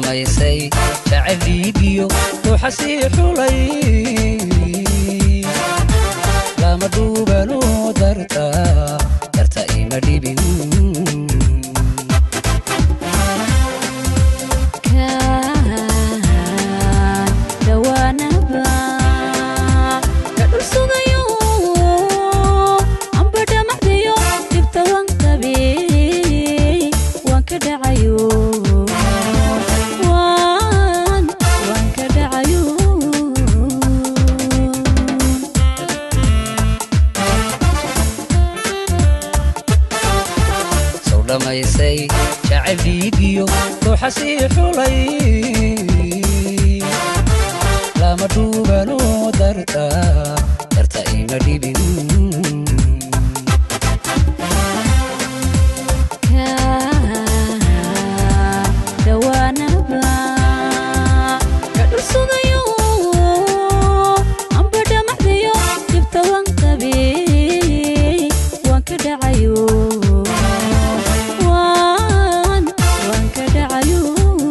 dhammaysay jacayl dhiigiyo ruuxa sii xulay lama dhuubanu darta darta ima dhibin dhawaanaba ka dhul sugayo amba dhamacdayo dhibta waan qabe waan ka dhacayo waan waan ka dhacayo sow dhammaysay jacayl dhiigiyo ruuxa sii xulay lama dhuubanu darta darta ima dhibin dhawaanaba ka dhul sugayo amba dhamacdayo dhibta waan qabe waan ka dhacayo waan waan ka dhacayo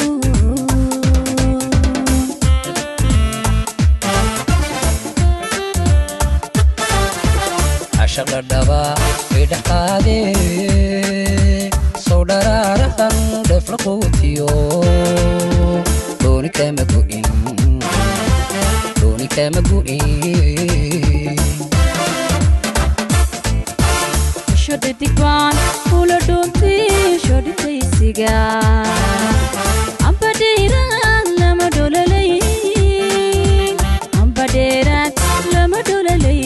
cashaqa dhaba idhex qaadee sow dharaarahan dheefla quutiyo dooni kama gu'in dooni kama gu'in shodhadig-baan kula dhuuntay shodhitaysiga amba dheeraad lama dholalay amba dheeraad lama dholalay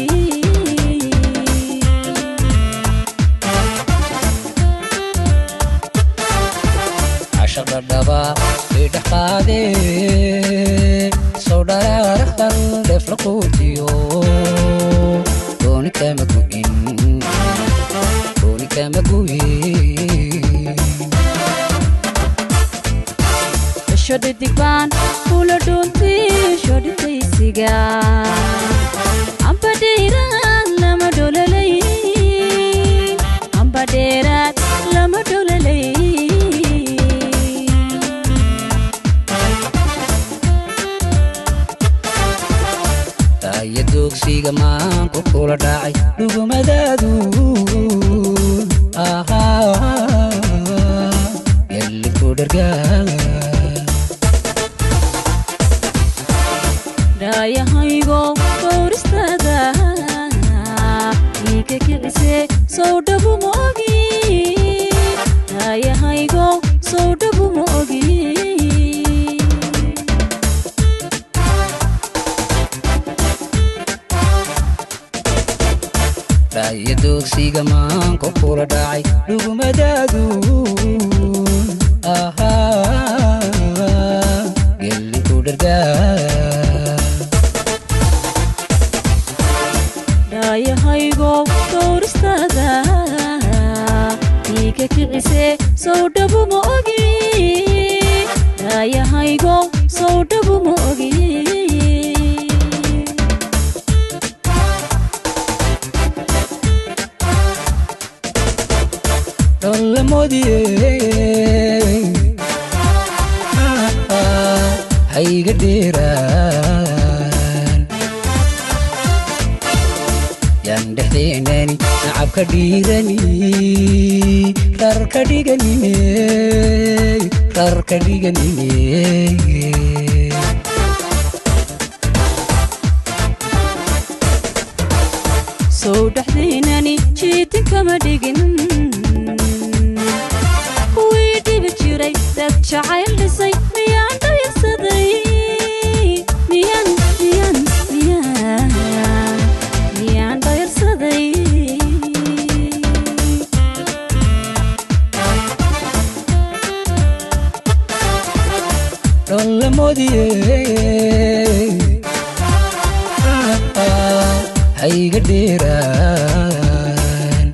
cashaqa dhaba idhex qaadee sow dharaarahan dheefla quutiyo dooni kama gu'in dooni kama gu'in shodhadig-baan kula dhuuntay shodhitaysiga amba dheeraad lama dholalay amba dheeraad lama dholalay taaya doogsiga maanku kula dhacay dhugumadaadu ahaa yalli ku dhargaa dhaayahaygo dhowristaada iika kicise sow dhabu ma ogi dhaayahaygo sow dhabu ma ogi taaya doogsiga maanku kula dhacay dhugumadaadu ahaa yalli ku dhargaa dhaayahaygo dhowristaada iika kicise sow dhabu ma ogi dhaayahaygo sow dhabu ma ogi dhollamoodiyey hayga dheeraan yaan dhexdeenani nacabka dhiirani rarka dhiganine rarka dhiganine sow dhexdaynani jiitin kama dhigin kuwii dhibi jiray dad jacayl dhisay miyaan dhayarsaday miyaan miyaan miyaan miyaan dhayarsaday dhollamoodiyey hayga dheeraan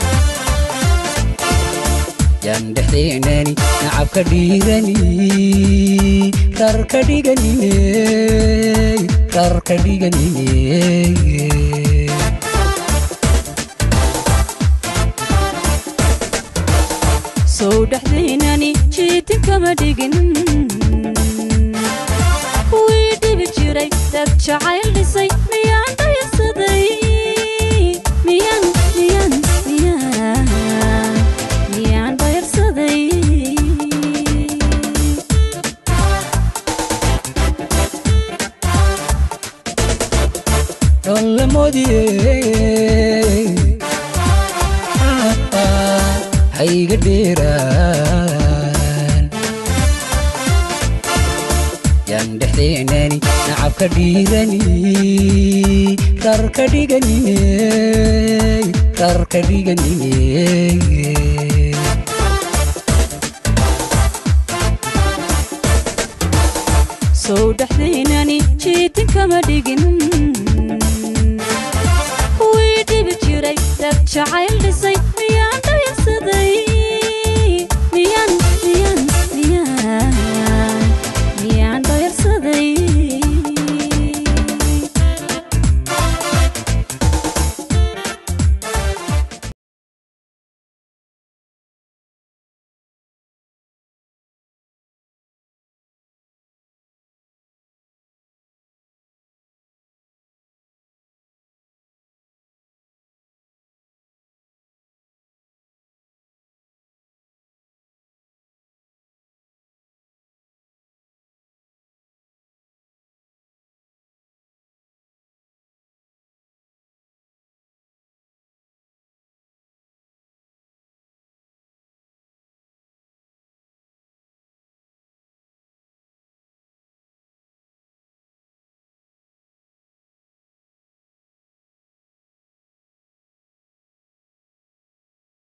yaan dhexdeenani nacabka dhiirani rarka dhiganine rarka dhiganine sow dhexdaynani jiitin kama dhigin dad jacayl dhisay miyaan dhaysaday miyaan miyaan miyaan miyaan dhayarsaday dhollamoodiyey hayga dheeraan yaan dhexdeenani nacabka dhiirani rarka dhiganine rarka dhiganine sow dhexdaynani jiitin kama dhigin wii dhibi jiray dad jacayl dhisay